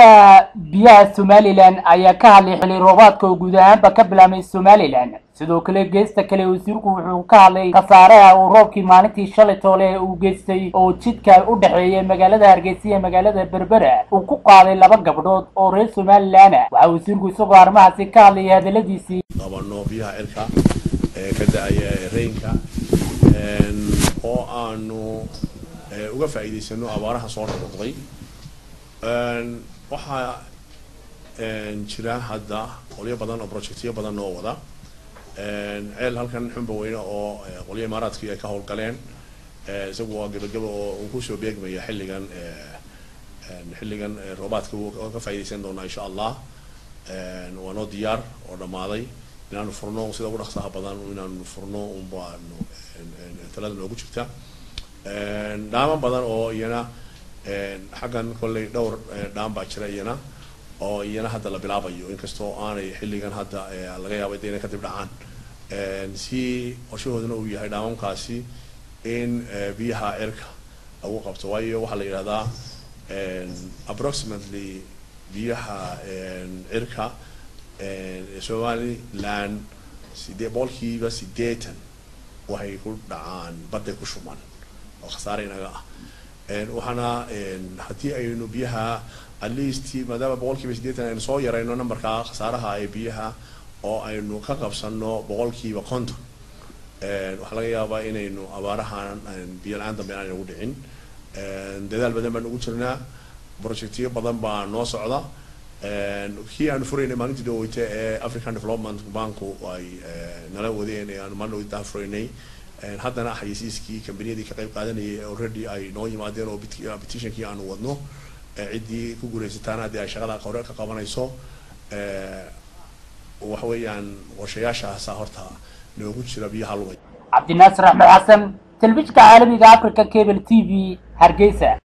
wasiirka biyaha somalilan ayaa ka hadlay xili roobaadka oo guud ahaanba ka bilaabmay somalilan sidoo kale geesta kale wasiirku wuxuu ka hadlay khasaaraha uu roobkii maalintii shalay toole uu geystay oo jidka u dhexeeya magaalada hargeysa iyo magaalada berbera uu ku qaaday laba gabdhood oo reer somalilan ah waxaa wasiirku isagoo arrimahaasi ka hadlayay hadaladiisii qabano biyaha cirka ee ka da-aya reynka oo aanu uga faa'iidaysano abaaraha soo noqnoqday waxaa jira hadda qolyo badan oo projectyo badan oo wada ceel halkan xunba weyne oo qolyo imaaraadkii ay ka howlgaleen isagu waa gebagaba oo uu kusoo beegmaya xilligan xilligan roobaadka ka faa'iidaysan doonaa insha allah waa noo diyaar oo dhammaaday inaanu furno sida ugu dhaqsaha badan inaanu furno unbaanu talada noogu jirta dhaaman badan oo iyana xaggan kolley dhowr dhaan baa jira iyana oo iyana hadda la bilaabayo inkastoo aanay xilligan hadda laga yaabay de inay kadib dhacaan si qorshahoodana uu yahay dhaamamkaasi in biyaha cirka lagu qabto waayo waxaa la yidhahdaa approximately biyaha cirka somaliland sidee boqolkiiba sideetan waxay ku dhacaan badday ku shuman oo khasaare inaga ah waxaana haddii aynu biyaha at least maadaama boqolkiiba sideetan aynu soo yarayno numberka khasaaraha ee biyaha oo aynu ka qabsano boqolkiiba konton waxaa laga yaabaa inaynu abaarahan biyo la-aan dambe aan nagu dhicin dadaal badan baan ugu jirnaa projectyo badan baa noo socda kii aanu furaynay maalintii dhaweyte ee african development banku ay nala wadeen ee aanu maalin dhaweyta furaynay haddana xayisiiskii kambaniyadii ka qayb qaadanayay already ay noo yimaadeen oo petitionkii aanu wadno ciddii ku guulaysataana haddii ay shaqada hore ka qabanayso waxa weeyaan qorshayaashaasa horta noogu jira biyaha lumay cabdinaasir axmed xasan telefishinka caalamiga africa cable t v hargeysa